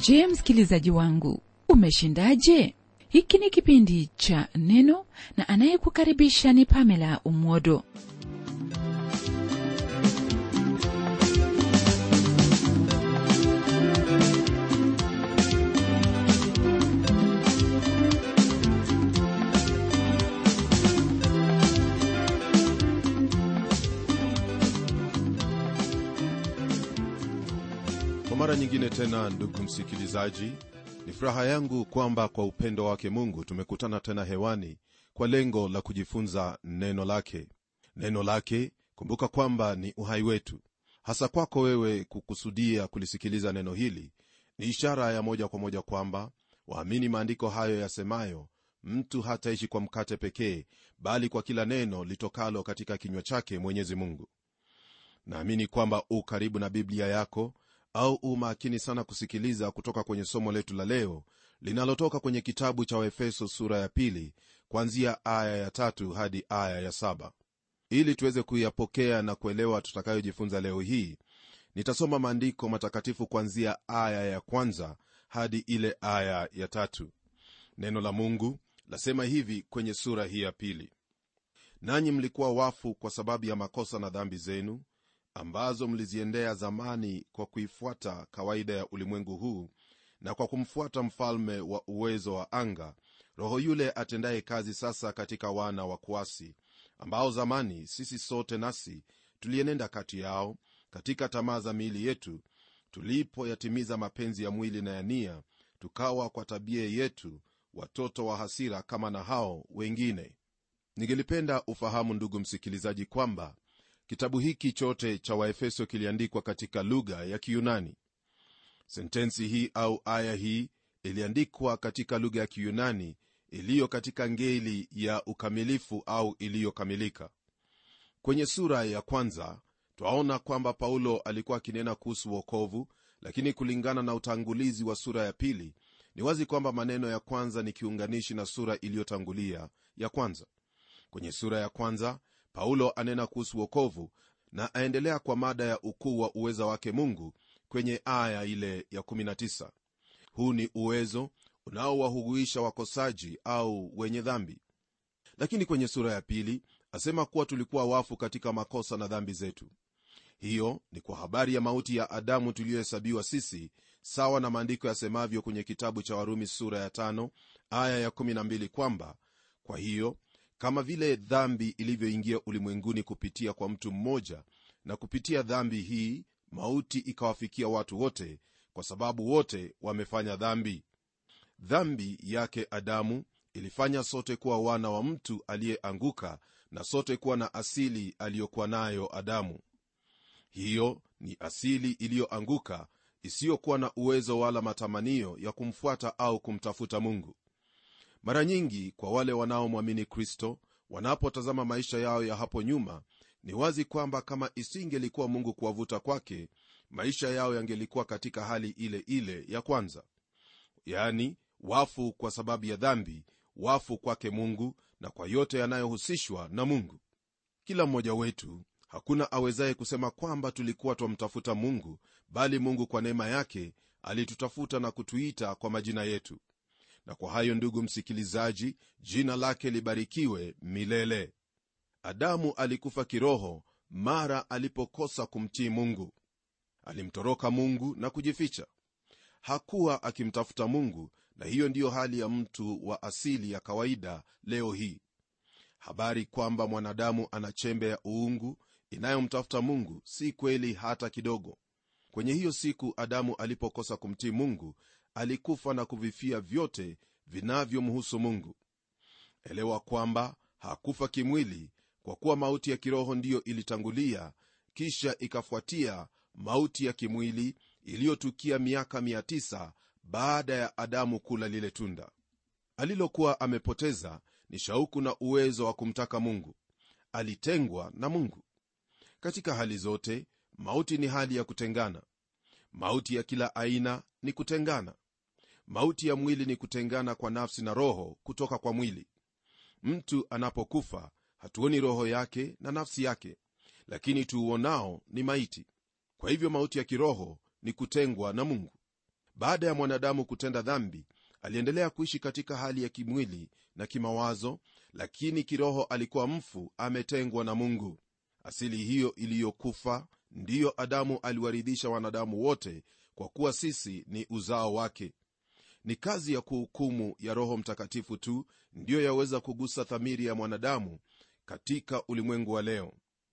je msikilizaji wangu umeshindaje hiki ni kipindi cha neno na anayekukaribisha ni pamela umwodo kwa mara nyingine tena ndugu msikilizaji ni furaha yangu kwamba kwa upendo wake mungu tumekutana tena hewani kwa lengo la kujifunza neno lake neno lake kumbuka kwamba ni uhai wetu hasa kwako wewe kukusudia kulisikiliza neno hili ni ishara ya moja kwa moja kwamba waamini maandiko hayo yasemayo mtu hataishi kwa mkate pekee bali kwa kila neno litokalo katika kinywa chake mwenyezi mungu naamini kwamba u karibu na biblia yako au u makini sana kusikiliza kutoka kwenye somo letu la leo linalotoka kwenye kitabu cha waefeso sura ya pili kuanzia aya ya tatu hadi aya ya saba ili tuweze kuyapokea na kuelewa tutakayojifunza leo hii nitasoma maandiko matakatifu kuanzia aya ya kwanza hadi ile aya ya tatu neno la mungu lasema hivi kwenye sura hii ya pili nanyi mlikuwa wafu kwa sababu ya makosa na dhambi zenu ambazo mliziendea zamani kwa kuifuata kawaida ya ulimwengu huu na kwa kumfuata mfalme wa uwezo wa anga roho yule atendaye kazi sasa katika wana wa kuasi ambao zamani sisi sote nasi tulienenda kati yao katika tamaa za miili yetu tulipoyatimiza mapenzi ya mwili na ya nia tukawa kwa tabia yetu watoto wa hasira kama na hao wengine ningelipenda ufahamu ndugu msikilizaji kwamba kitabu hiki chote cha waefeso kiliandikwa katika lugha ya kiyunani sentensi hii au aya hii iliandikwa katika lugha ya kiyunani iliyo katika ngeli ya ukamilifu au iliyokamilika kwenye sura ya kwanza twaona kwamba paulo alikuwa akinena kuhusu wokovu lakini kulingana na utangulizi wa sura ya pili ni wazi kwamba maneno ya kwanza ni kiunganishi na sura iliyotangulia ya kwanza kwenye sura ya kwanza paulo anena kuhusu wokovu na aendelea kwa mada ya ukuu wa uweza wake mungu kwenye aya ile ya 19 huu ni uwezo unaowahuguisha wakosaji au wenye dhambi lakini kwenye sura ya pili asema kuwa tulikuwa wafu katika makosa na dhambi zetu hiyo ni kwa habari ya mauti ya adamu tuliyohesabiwa sisi sawa na maandiko yasemavyo kwenye kitabu cha warumi sura ya tano aya ya 12 kwamba kwa hiyo kama vile dhambi ilivyoingia ulimwenguni kupitia kwa mtu mmoja na kupitia dhambi hii mauti ikawafikia watu wote kwa sababu wote wamefanya dhambi dhambi yake adamu ilifanya sote kuwa wana wa mtu aliyeanguka na sote kuwa na asili aliyokuwa nayo adamu hiyo ni asili iliyoanguka isiyokuwa na uwezo wala matamanio ya kumfuata au kumtafuta mungu mara nyingi kwa wale wanaomwamini kristo wanapotazama maisha yao ya hapo nyuma ni wazi kwamba kama isingelikuwa mungu kuwavuta kwake maisha yao yangelikuwa katika hali ile ile ya kwanza yaani wafu kwa sababu ya dhambi wafu kwake mungu na kwa yote yanayohusishwa na mungu kila mmoja wetu hakuna awezaye kusema kwamba tulikuwa twamtafuta mungu bali mungu kwa neema yake alitutafuta na kutuita kwa majina yetu na kwa hayo ndugu msikilizaji jina lake libarikiwe milele adamu alikufa kiroho mara alipokosa kumtii mungu alimtoroka mungu na kujificha hakuwa akimtafuta mungu na hiyo ndiyo hali ya mtu wa asili ya kawaida leo hii habari kwamba mwanadamu ana chembe ya uungu inayomtafuta mungu si kweli hata kidogo kwenye hiyo siku adamu alipokosa kumtii mungu alikufa na kuvifia vyote vinavyomhusu mungu elewa kwamba hakufa kimwili kwa kuwa mauti ya kiroho ndiyo ilitangulia kisha ikafuatia mauti ya kimwili iliyotukia miaka 9 baada ya adamu kula lile tunda alilokuwa amepoteza ni shauku na uwezo wa kumtaka mungu alitengwa na mungu katika hali zote mauti ni hali ya kutengana mauti ya kila aina ni kutengana mauti ya mwili ni kutengana kwa nafsi na roho kutoka kwa mwili mtu anapokufa hatuoni roho yake na nafsi yake lakini tuuonao ni maiti kwa hivyo mauti ya kiroho ni kutengwa na mungu baada ya mwanadamu kutenda dhambi aliendelea kuishi katika hali ya kimwili na kimawazo lakini kiroho alikuwa mfu ametengwa na mungu asili hiyo iliyokufa ndiyo adamu aliwaridhisha wanadamu wote kwa kuwa sisi ni uzao wake ni kazi ya kuhukumu ya roho mtakatifu tu ndiyo yaweza kugusa dhamiri ya mwanadamu katika ulimwengu wa leo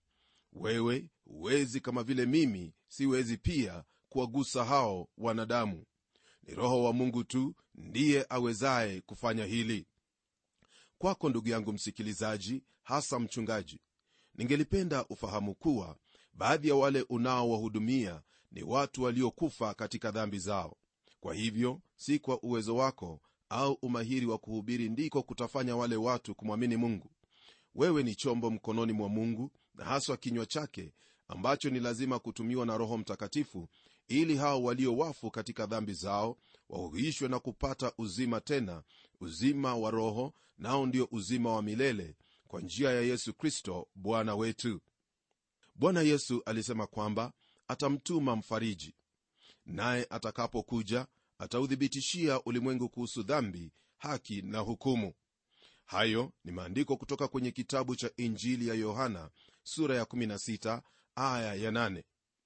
wewe huwezi kama vile mimi siwezi pia kuwagusa hao wanadamu ni roho wa mungu tu ndiye awezaye kufanya hili kwako ndugu yangu msikilizaji hasa mchungaji ningelipenda ufahamu kuwa baadhi ya wale unaowahudumia ni watu waliokufa katika dhambi zao kwa hivyo si kwa uwezo wako au umahiri wa kuhubiri ndiko kutafanya wale watu kumwamini mungu wewe ni chombo mkononi mwa mungu na haswa kinywa chake ambacho ni lazima kutumiwa na roho mtakatifu ili hao walio wafu katika dhambi zao wahuishwe na kupata uzima tena uzima wa roho nao ndio uzima wa milele kwa njia ya yesu kristo bwana wetu bwana yesu alisema kwamba atamtuma mfariji naye atakapokuja atauthibitishia ulimwengu kuhusu dhambi haki na hukumu hayo ni maandiko kutoka kwenye kitabu cha injili ya yohana sura ya 16 aya ya 8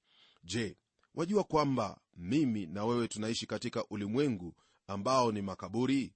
je wajua kwamba mimi na wewe tunaishi katika ulimwengu ambao ni makaburi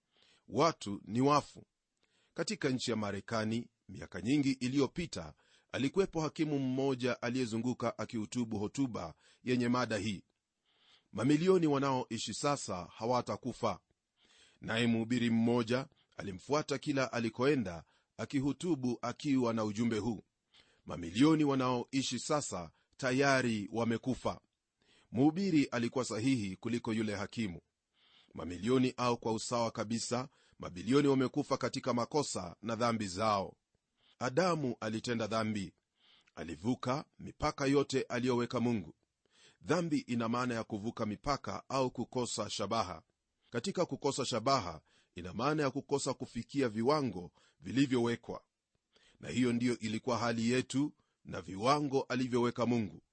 watu ni wafu katika nchi ya marekani miaka nyingi iliyopita alikuwepo hakimu mmoja aliyezunguka akihutubu hotuba yenye mada hii mamilioni wanaoishi sasa hawatakufa naye mhubiri mmoja alimfuata kila alikoenda akihutubu akiwa na ujumbe huu mamilioni wanaoishi sasa tayari wamekufa mhubiri alikuwa sahihi kuliko yule hakimu mamilioni au kwa usawa kabisa mabilioni wamekufa katika makosa na dhambi zao adamu alitenda dhambi alivuka mipaka yote aliyoweka mungu dhambi ina maana ya kuvuka mipaka au kukosa shabaha katika kukosa shabaha ina maana ya kukosa kufikia viwango vilivyowekwa na hiyo ndiyo ilikuwa hali yetu na viwango alivyoweka mungu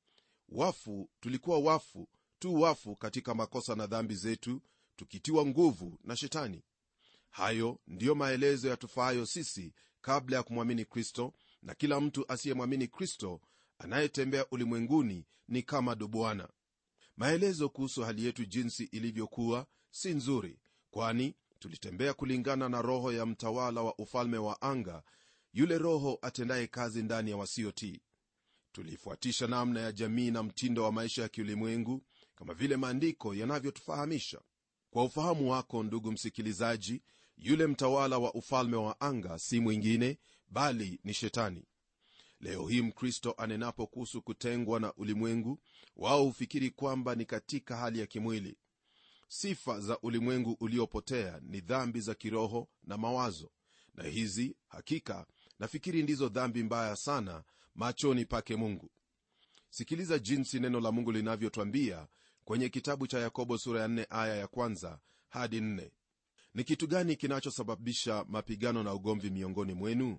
wafu tulikuwa wafu tu wafu katika makosa na dhambi zetu tukitiwa nguvu na shetani hayo ndiyo maelezo yatufaayo sisi kabla ya kumwamini kristo na kila mtu asiyemwamini kristo anayetembea ulimwenguni ni kama dubwana maelezo kuhusu hali yetu jinsi ilivyokuwa si nzuri kwani tulitembea kulingana na roho ya mtawala wa ufalme wa anga yule roho atendaye kazi ndani ya wasiotii tulifuatisha namna ya jamii na mtindo wa maisha ya kiulimwengu kama vile maandiko yanavyotufahamisha kwa ufahamu wako ndugu msikilizaji yule mtawala wa ufalme wa anga si mwingine bali ni shetani leo hii mkristo anenapo kuhusu kutengwa na ulimwengu wao hufikiri kwamba ni katika hali ya kimwili sifa za ulimwengu uliopotea ni dhambi za kiroho na mawazo na hizi hakika nafikiri ndizo dhambi mbaya sana machoni pake mungu sikiliza jinsi neno la mungu linavyotwambia kwenye kitabu cha yakobo sura ya 4 aya ya kwanza hadi 4 ni kitu gani kinachosababisha mapigano na ugomvi miongoni mwenu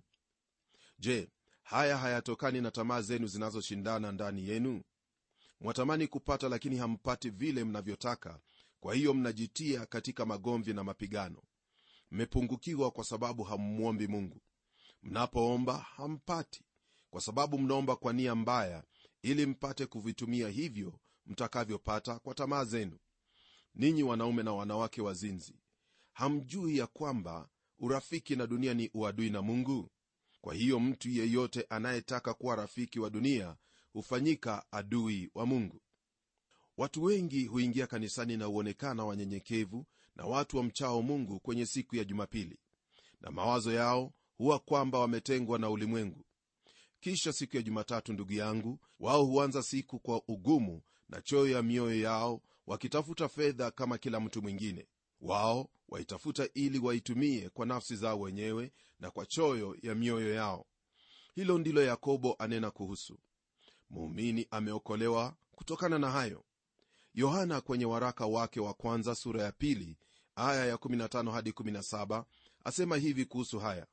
je haya hayatokani na tamaa zenu zinazoshindana ndani yenu mwatamani kupata lakini hampati vile mnavyotaka kwa hiyo mnajitia katika magomvi na mapigano mmepungukiwa kwa sababu hammwombi mungu mnapoomba hampati kwa sababu mnaomba kwa nia mbaya ili mpate kuvitumia hivyo mtakavyopata kwa tamaa zenu ninyi wanaume na wanawake wazinzi hamjui ya kwamba urafiki na dunia ni uadui na mungu kwa hiyo mtu yeyote anayetaka kuwa rafiki wa dunia hufanyika adui wa mungu watu wengi huingia kanisani na huonekana wanyenyekevu na watu wa mchao mungu kwenye siku ya jumapili na mawazo yao huwa kwamba wametengwa na ulimwengu kisha siku ya jumatatu ndugu yangu wao huanza siku kwa ugumu na choyo ya mioyo yao wakitafuta fedha kama kila mtu mwingine wao waitafuta ili waitumie kwa nafsi zao wenyewe na kwa choyo ya mioyo yao hilo ndilo yakobo anena kuhusu muumini ameokolewa kutokana na hayo yohana kwenye waraka wake wa kwanza sura ya pili aya ya 15 hadi 17 asema hivi kuhusu haya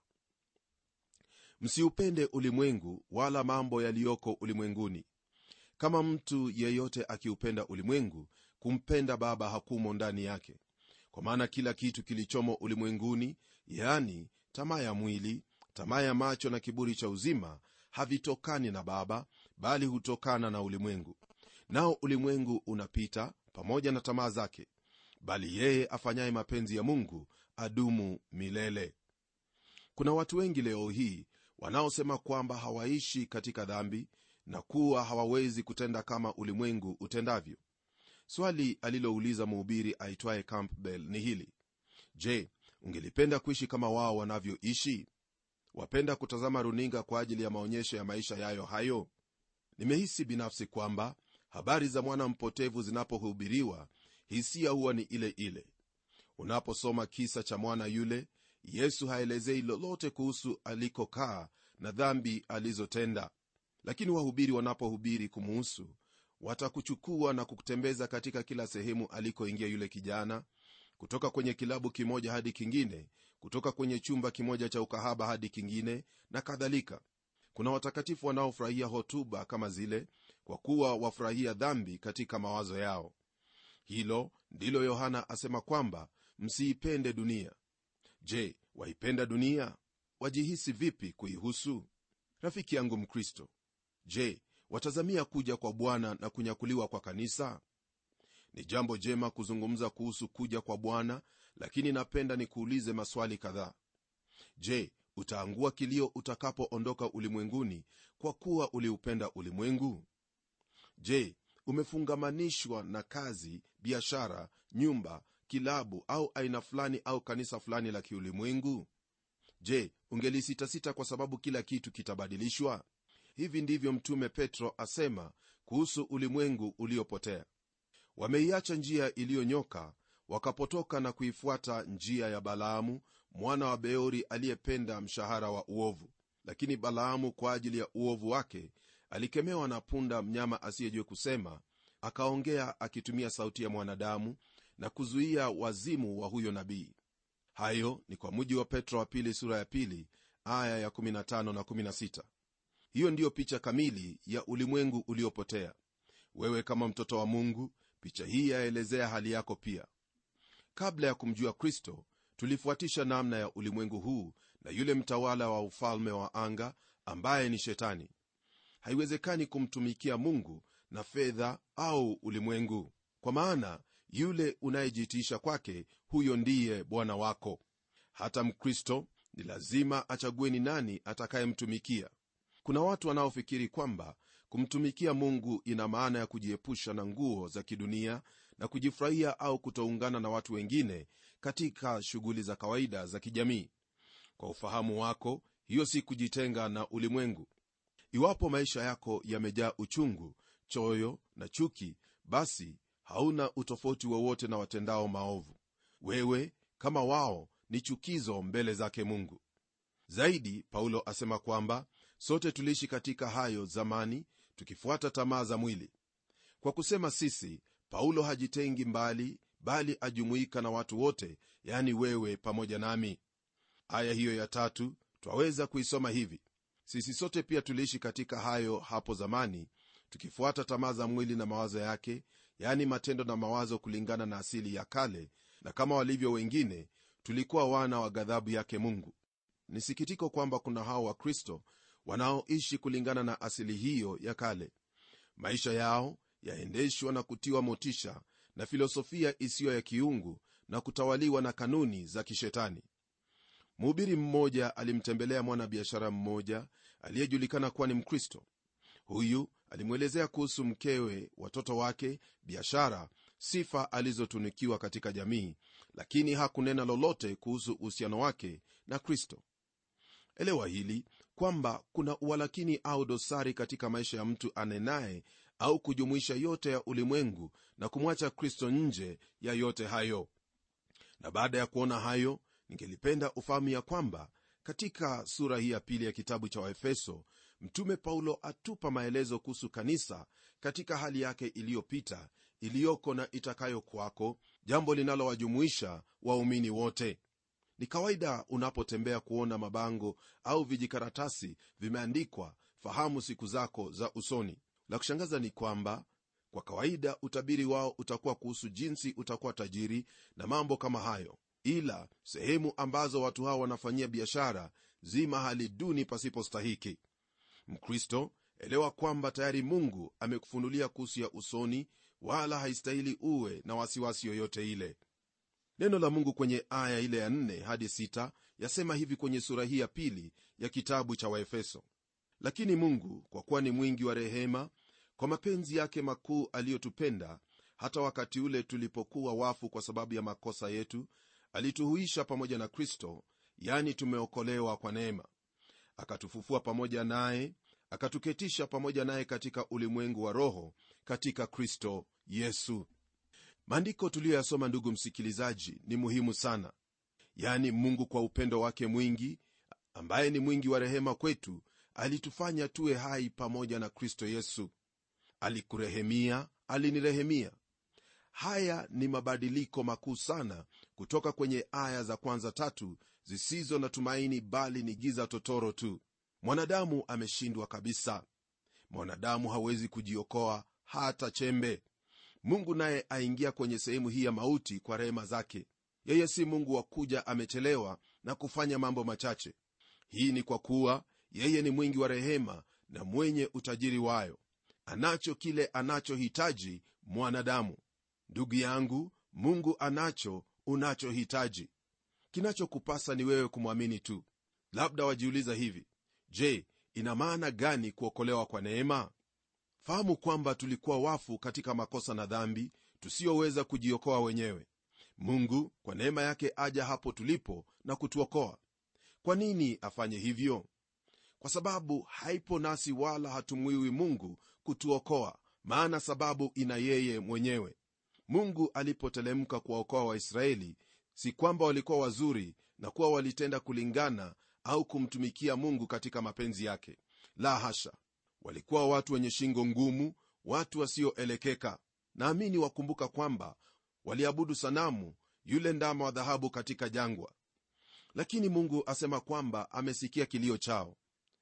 msiupende ulimwengu wala mambo yaliyoko ulimwenguni kama mtu yeyote akiupenda ulimwengu kumpenda baba hakumo ndani yake kwa maana kila kitu kilichomo ulimwenguni yaani tamaa ya mwili tamaa ya macho na kiburi cha uzima havitokani na baba bali hutokana na ulimwengu nao ulimwengu unapita pamoja na tamaa zake bali yeye afanyaye mapenzi ya mungu adumu milele kuna watu wengi leo hii wanaosema kwamba hawaishi katika dhambi na kuwa hawawezi kutenda kama ulimwengu utendavyo swali alilouliza mhubiri aitwaye campbell ni hili je ungelipenda kuishi kama wao wanavyoishi wapenda kutazama runinga kwa ajili ya maonyesho ya maisha yayo hayo nimehisi binafsi kwamba habari za mwana mpotevu zinapohubiriwa hisia huwa ni ile ile unaposoma kisa cha mwana yule yesu haelezei lolote kuhusu alikokaa na dhambi alizotenda lakini wahubiri wanapohubiri kumuhusu watakuchukua na kukutembeza katika kila sehemu alikoingia yule kijana kutoka kwenye kilabu kimoja hadi kingine kutoka kwenye chumba kimoja cha ukahaba hadi kingine na kadhalika kuna watakatifu wanaofurahia hotuba kama zile kwa kuwa wafurahia dhambi katika mawazo yao hilo ndilo yohana asema kwamba msiipende dunia je waipenda dunia wajihisi vipi kuihusu rafiki yangu mkristo je watazamia kuja kwa bwana na kunyakuliwa kwa kanisa ni jambo jema kuzungumza kuhusu kuja kwa bwana lakini napenda nikuulize maswali kadhaa je utaangua kilio utakapoondoka ulimwenguni kwa kuwa uliupenda ulimwengu je umefungamanishwa na kazi biashara nyumba kilabu au aina fulani au kanisa fulani la kiulimwengu je ungelisitasita kwa sababu kila kitu kitabadilishwa hivi ndivyo mtume petro asema kuhusu ulimwengu uliopotea wameiacha njia iliyonyoka wakapotoka na kuifuata njia ya balaamu mwana wa beori aliyependa mshahara wa uovu lakini balaamu kwa ajili ya uovu wake alikemewa na punda mnyama asiyejue kusema akaongea akitumia sauti ya mwanadamu na kuzuia wazimu wa huyo nabii hayo ni kwa muji wa petro wa pili sura ya pili aya ya 15 na 16 hiyo ndiyo picha kamili ya ulimwengu uliopotea wewe kama mtoto wa mungu picha hii yaelezea hali yako pia kabla ya kumjua kristo tulifuatisha namna ya ulimwengu huu na yule mtawala wa ufalme wa anga ambaye ni shetani haiwezekani kumtumikia mungu na fedha au ulimwengu kwa maana yule unayejitiisha kwake huyo ndiye bwana wako hata mkristo ni lazima achague ni nani atakayemtumikia kuna watu wanaofikiri kwamba kumtumikia mungu ina maana ya kujiepusha na nguo za kidunia na kujifurahia au kutoungana na watu wengine katika shughuli za kawaida za kijamii kwa ufahamu wako hiyo si kujitenga na ulimwengu iwapo maisha yako yamejaa uchungu choyo na chuki basi hauna utofauti wowote na watendao maovu wewe kama wao ni chukizo mbele zake mungu zaidi paulo asema kwamba sote tuliishi katika hayo zamani tukifuata tamaa za mwili kwa kusema sisi paulo hajitengi mbali bali ajumuika na watu wote yani wewe pamoja nami aya hiyo ya tatu twaweza kuisoma hivi sisi sote pia tuliishi katika hayo hapo zamani tukifuata tamaa za mwili na mawazo yake yani matendo na mawazo kulingana na asili ya kale na kama walivyo wengine tulikuwa wana wa ghadhabu yake mungu ni sikitiko kwamba kuna hao wakristo wanaoishi kulingana na asili hiyo ya kale maisha yao yaendeshwa na kutiwa motisha na filosofia isiyo ya kiungu na kutawaliwa na kanuni za kishetani mhubiri mmoja alimtembelea mwanabiashara mmoja aliyejulikana kuwa ni mkristo huyu alimwelezea kuhusu mkewe watoto wake biashara sifa alizotunikiwa katika jamii lakini hakunena lolote kuhusu uhusiano wake na kristo elewa hili kwamba kuna uwalakini au dosari katika maisha ya mtu anenaye au kujumuisha yote ya ulimwengu na kumwacha kristo nje ya yote hayo na baada ya kuona hayo ningelipenda ufahamu ya kwamba katika sura hii ya pili ya kitabu cha waefeso mtume paulo atupa maelezo kuhusu kanisa katika hali yake iliyopita iliyoko na itakayo kwako jambo linalowajumuisha waumini wote ni kawaida unapotembea kuona mabango au vijikaratasi vimeandikwa fahamu siku zako za usoni la kushangaza ni kwamba kwa kawaida utabiri wao utakuwa kuhusu jinsi utakuwa tajiri na mambo kama hayo ila sehemu ambazo watu hao wanafanyia biashara zi mahali duni pasipostahiki mkristo elewa kwamba tayari mungu amekufunulia kuhusu ya usoni wala haistahili uwe na wasiwasi yoyote ile neno la mungu kwenye aya ile ya 4 hadi 6 yasema hivi kwenye sura hii ya pili ya kitabu cha waefeso lakini mungu kwa kuwa ni mwingi wa rehema kwa mapenzi yake makuu aliyotupenda hata wakati ule tulipokuwa wafu kwa sababu ya makosa yetu alituhuisha pamoja na kristo yani tumeokolewa kwa neema akatufufua pamoja naye akatuketisha pamoja naye katika ulimwengu wa roho katika kristo yesu maandiko tuliyoyasoma ndugu msikilizaji ni muhimu sana yani mungu kwa upendo wake mwingi ambaye ni mwingi wa rehema kwetu alitufanya tuwe hai pamoja na kristo yesu alikurehemia alinirehemia haya ni mabadiliko makuu sana kutoka kwenye aya za kwanza tatu zisizo na tumaini bali ni giza totoro tu mwanadamu ameshindwa kabisa mwanadamu hawezi kujiokoa hata chembe mungu naye aingia kwenye sehemu hii ya mauti kwa rehema zake yeye si mungu wa kuja amechelewa na kufanya mambo machache hii ni kwa kuwa yeye ni mwingi wa rehema na mwenye utajiri wayo anacho kile anachohitaji mwanadamu ndugu yangu mungu anacho unachohitaji kinachokupasa ni wewe kumwamini tu labda wajiuliza hivi je ina maana gani kuokolewa kwa neema fahamu kwamba tulikuwa wafu katika makosa na dhambi tusiyoweza kujiokoa wenyewe mungu kwa neema yake aja hapo tulipo na kutuokoa kwa nini afanye hivyo kwa sababu haipo nasi wala hatumwiwi mungu kutuokoa maana sababu ina yeye mwenyewe mungu alipotelemka kuwaokoa waisraeli si kwamba walikuwa wazuri na kuwa walitenda kulingana au kumtumikia mungu katika mapenzi yake la hasha walikuwa watu wenye shingo ngumu watu wasioelekeka naamini wakumbuka kwamba waliabudu sanamu yule ndama wa dhahabu katika jangwa lakini mungu asema kwamba amesikia kilio chao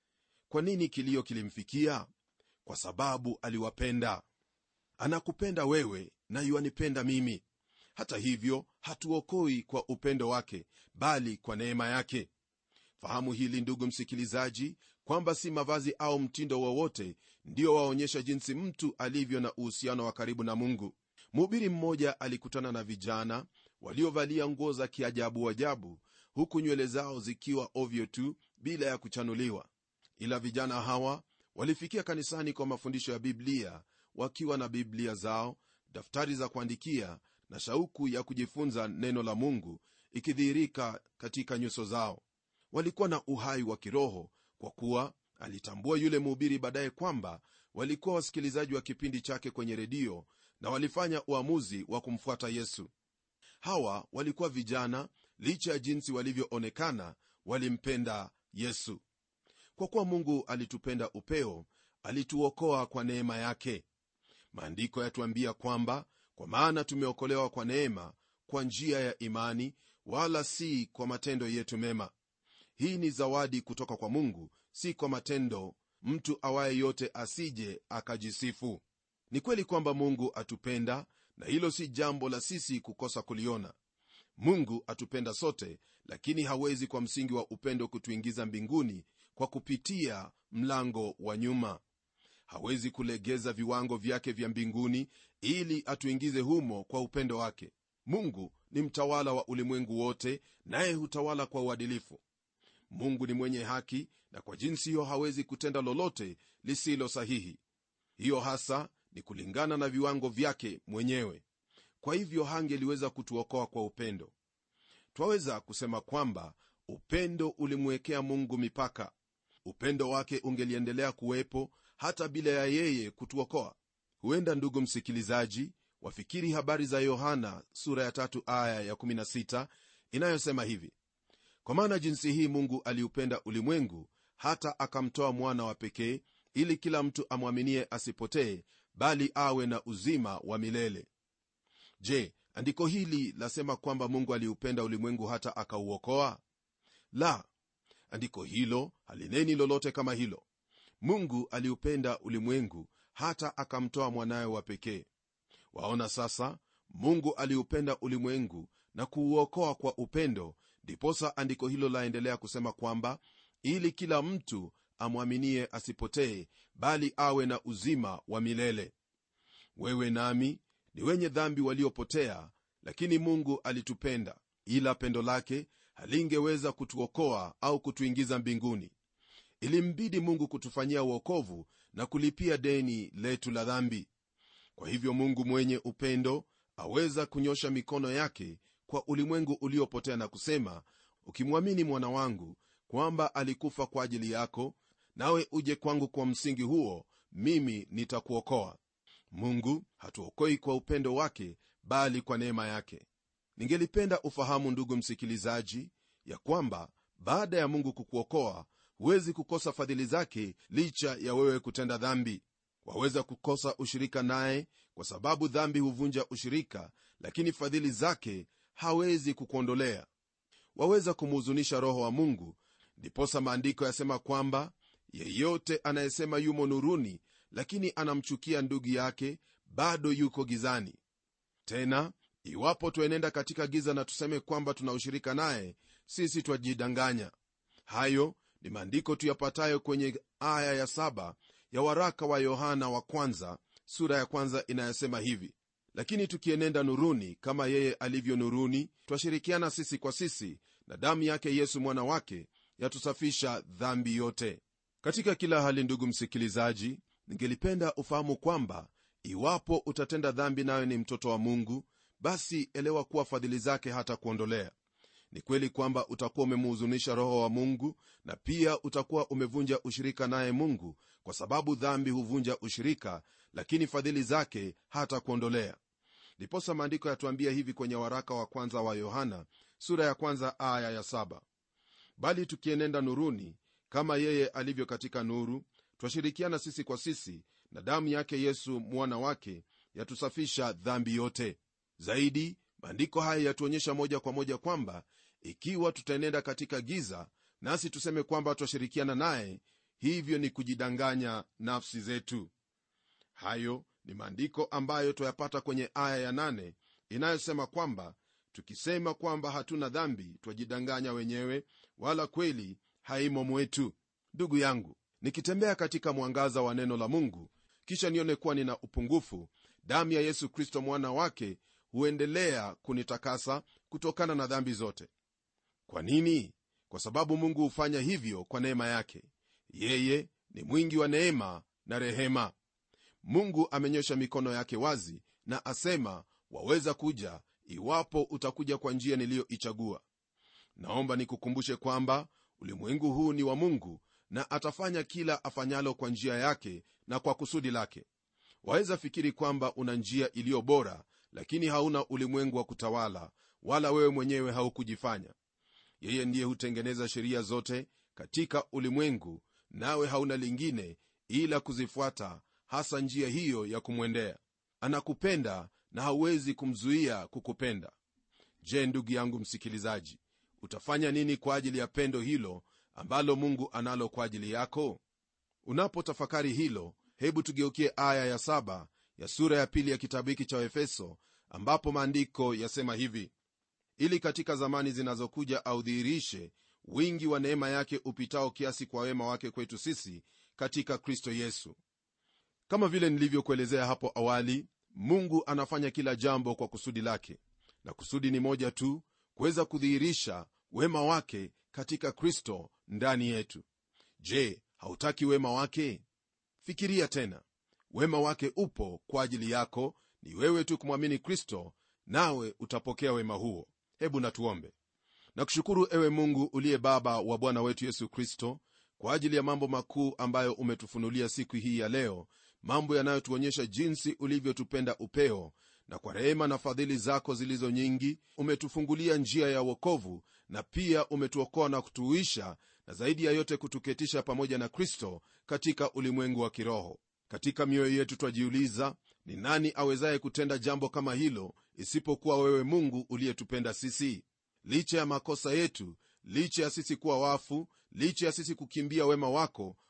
kwa nini kilio kilimfikia kwa sababu aliwapenda anakupenda wewe na yuanipenda mimi hata hivyo hatuokoi kwa upendo wake bali kwa neema yake fahamu hili ndugu msikilizaji kwamba si mavazi au mtindo wowote ndio waonyesha jinsi mtu alivyo na uhusiano wa karibu na mungu mhubiri mmoja alikutana na vijana waliovalia nguo za kiajabu ajabu huku nywele zao zikiwa ovyo tu bila ya kuchanuliwa ila vijana hawa walifikia kanisani kwa mafundisho ya biblia wakiwa na biblia zao daftari za kuandikia na shauku ya kujifunza neno la mungu ikidhihirika katika nyuso zao walikuwa na uhai wa kiroho kwa kuwa alitambua yule mhubiri baadaye kwamba walikuwa wasikilizaji wa kipindi chake kwenye redio na walifanya uamuzi wa kumfuata yesu hawa walikuwa vijana licha ya jinsi walivyoonekana walimpenda yesu kwa kuwa mungu alitupenda upeo alituokoa kwa neema yake maandiko yatuambia kwamba kwa maana tumeokolewa kwa neema kwa njia ya imani wala si kwa matendo yetu mema hii ni zawadi kutoka kwa mungu si kwa matendo mtu awaye yote asije akajisifu ni kweli kwamba mungu atupenda na hilo si jambo la sisi kukosa kuliona mungu atupenda sote lakini hawezi kwa msingi wa upendo kutuingiza mbinguni kwa kupitia mlango wa nyuma hawezi kulegeza viwango vyake vya mbinguni ili atuingize humo kwa upendo wake mungu ni mtawala wa ulimwengu wote naye hutawala kwa uadilifu mungu ni mwenye haki na kwa jinsi hiyo hawezi kutenda lolote lisilo sahihi hiyo hasa ni kulingana na viwango vyake mwenyewe kwa hivyo hangeliweza kutuokoa kwa upendo twaweza kusema kwamba upendo ulimwekea mungu mipaka upendo wake ungeliendelea kuwepo hata bila ya yeye kutuokoa huenda ndugu msikilizaji wafikiri habari za yohana sura ya tatu aya ya 16 inayosema hivi kwa maana jinsi hii mungu aliupenda ulimwengu hata akamtoa mwana wa pekee ili kila mtu amwaminie asipotee bali awe na uzima wa milele je andiko hili lasema kwamba mungu aliupenda ulimwengu hata akauokoa la andiko hilo halineni lolote kama hilo mungu aliupenda ulimwengu hata akamtoa mwanawe wa pekee waona sasa mungu aliupenda ulimwengu na kuuokoa kwa upendo ndiposa andiko hilo laendelea kusema kwamba ili kila mtu amwaminie asipotee bali awe na uzima wa milele wewe nami ni wenye dhambi waliopotea lakini mungu alitupenda ila pendo lake halingeweza kutuokoa au kutuingiza mbinguni ilimbidi mungu kutufanyia uokovu na kulipia deni letu la dhambi kwa hivyo mungu mwenye upendo aweza kunyosha mikono yake kwa ulimwengu uliopotea na kusema ukimwamini mwana wangu kwamba alikufa kwa ajili yako nawe uje kwangu kwa msingi huo mimi nitakuokoa mungu hatuokoi kwa upendo wake bali kwa neema yake ningelipenda ufahamu ndugu msikilizaji ya kwamba baada ya mungu kukuokoa huwezi kukosa fadhili zake licha ya wewe kutenda dhambi waweza kukosa ushirika naye kwa sababu dhambi huvunja ushirika lakini fadhili zake hawezi kukuondolea waweza kumhuzunisha roho wa mungu ndiposa maandiko yasema kwamba yeyote anayesema yumo nuruni lakini anamchukia ndugu yake bado yuko gizani tena iwapo twaenenda katika giza na tuseme kwamba tuna ushirika naye sisi twajidanganya hayo ni maandiko tuyapatayo kwenye aya ya saba ya waraka wa yohana wa kwanza sura ya kwanza inayosema hivi lakini tukienenda nuruni kama yeye alivyo nuruni twashirikiana sisi kwa sisi na damu yake yesu mwana wake yatusafisha dhambi yote katika kila hali ndugu msikilizaji ningelipenda ufahamu kwamba iwapo utatenda dhambi nayo ni mtoto wa mungu basi elewa kuwa fadhili zake hata kuondolea ni kweli kwamba utakuwa umemuhuzunisha roho wa mungu na pia utakuwa umevunja ushirika naye mungu kwa sababu dhambi huvunja ushirika lakini fadhili zake hata kuondolea ndiposa maandiko yatuambia hivi kwenye waraka wa kwanza wa yohana sura ya kwanza aya ya saba bali tukienenda nuruni kama yeye alivyo katika nuru twashirikiana sisi kwa sisi na damu yake yesu mwana wake yatusafisha dhambi yote zaidi maandiko haya yatuonyesha moja kwa moja kwamba ikiwa tutaenenda katika giza nasi tuseme kwamba twashirikiana naye hivyo ni kujidanganya nafsi zetu hayo ni maandiko ambayo twayapata kwenye aya ya nane inayosema kwamba tukisema kwamba hatuna dhambi twajidanganya wenyewe wala kweli haimo mwetu ndugu yangu nikitembea katika mwangaza wa neno la mungu kisha nione kuwa nina upungufu damu ya yesu kristo mwana wake huendelea kunitakasa kutokana na dhambi zote kwa nini kwa sababu mungu hufanya hivyo kwa neema yake yeye ni mwingi wa neema na rehema mungu amenyosha mikono yake wazi na asema waweza kuja iwapo utakuja kwa njia niliyoichagua naomba nikukumbushe kwamba ulimwengu huu ni wa mungu na atafanya kila afanyalo kwa njia yake na kwa kusudi lake waweza fikiri kwamba una njia iliyo bora lakini hauna ulimwengu wa kutawala wala wewe mwenyewe haukujifanya yeye ndiye hutengeneza sheria zote katika ulimwengu nawe hauna lingine ila kuzifuata hasa njia hiyo ya kumwendea anakupenda na hauwezi kumzuia kukupenda je ndugu yangu msikilizaji utafanya nini kwa ajili ya pendo hilo ambalo mungu analo kwa ajili yako unapotafakari hilo hebu tugeukie aya ya saba ya sura ya pili ya kitabu hiki cha efeso ambapo maandiko yasema hivi ili katika zamani zinazokuja audhihirishe wingi wa neema yake upitao kiasi kwa wema wake kwetu sisi katika kristo yesu kama vile nilivyokuelezea hapo awali mungu anafanya kila jambo kwa kusudi lake na kusudi ni moja tu kuweza kudhihirisha wema wake katika kristo ndani yetu je hautaki wema wake fikiria tena wema wake upo kwa ajili yako ni wewe tu kumwamini kristo nawe utapokea wema huo hebu natuombe nakushukuru ewe mungu uliye baba wa bwana wetu yesu kristo kwa ajili ya mambo makuu ambayo umetufunulia siku hii ya leo mambo yanayotuonyesha jinsi ulivyotupenda upeo na kwa rehema na fadhili zako zilizo nyingi umetufungulia njia ya wokovu na pia umetuokoa na kutuisha na zaidi ya yote kutuketisha pamoja na kristo katika ulimwengu wa kiroho katika mioyo yetu twajiuliza ni nani awezaye kutenda jambo kama hilo isipokuwa wewe mungu uliyetupenda sisi licha ya makosa yetu licha ya sisi kuwa wafu licha ya sisi kukimbia wema wako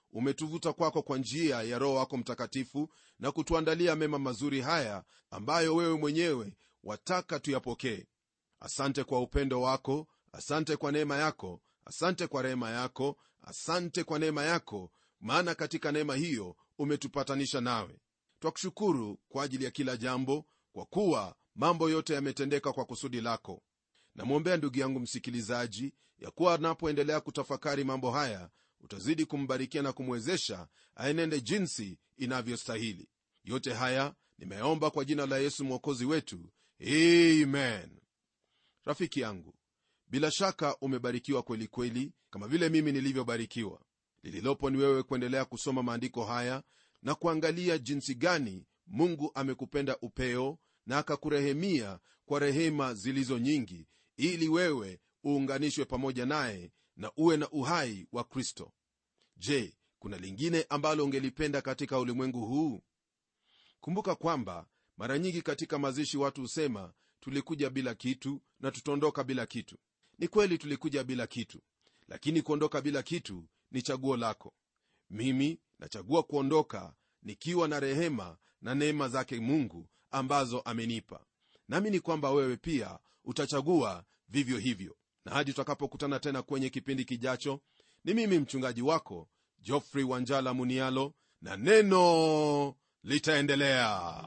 umetuvuta kwako kwa njia ya roho wako mtakatifu na kutuandalia mema mazuri haya ambayo wewe mwenyewe wataka tuyapokee asante kwa upendo wako asante kwa neema yako asante kwa rehema yako asante kwa neema yako maana katika neema hiyo umetupatanisha nawe twakushukuru kwa ajili ya kila jambo kwa kuwa mambo yote yametendeka kwa kusudi lako namwombea ndugu yangu msikilizaji ya kuwa anapoendelea kutafakari mambo haya utazidi kumbarikia na kumwezesha aenende jinsi inavyostahili yote haya nimeomba kwa jina la yesu mwokozi wetu amen rafiki yangu bila shaka umebarikiwa kweli kweli kama vile mimi nilivyobarikiwa lililopo ni wewe kuendelea kusoma maandiko haya na kuangalia jinsi gani mungu amekupenda upeo na akakurehemia kwa rehema zilizo nyingi ili wewe uunganishwe pamoja naye na uwe na uhai wa kristo je kuna lingine ambalo ungelipenda katika ulimwengu huu kumbuka kwamba mara nyingi katika mazishi watu husema tulikuja bila kitu na tutaondoka bila kitu ni kweli tulikuja bila kitu lakini kuondoka bila kitu ni chaguo lako mimi nachagua kuondoka nikiwa na rehema na neema zake mungu ambazo amenipa naamini kwamba wewe pia utachagua vivyo hivyo na hadi tutakapokutana tena kwenye kipindi kijacho ni mimi mchungaji wako jofrey wanjala munialo na neno litaendelea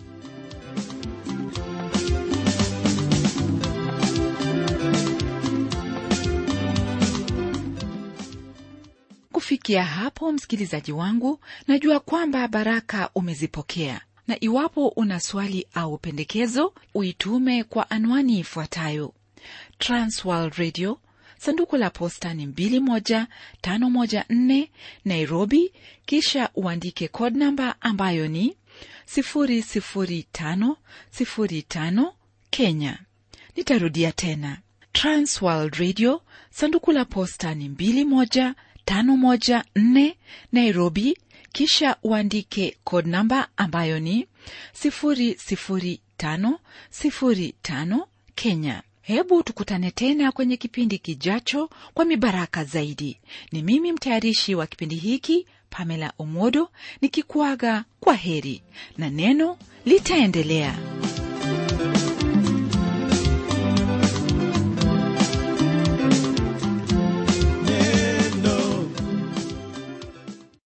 kufikia hapo msikilizaji wangu najua kwamba baraka umezipokea na iwapo una swali au pendekezo uitume kwa anwani ifuatayo transworld radio sanduku la posta ni 21514 nairobi kisha uandike code namba ambayo ni 00505 kenya nitarudia tena transworld radio sanduku la posta ni 21514 nairobi kisha uandike code namba ambayo ni 00505 kenya hebu tukutane tena kwenye kipindi kijacho kwa mibaraka zaidi ni mimi mtayarishi wa kipindi hiki pamela omodo nikikuaga kwa heri na neno litaendelea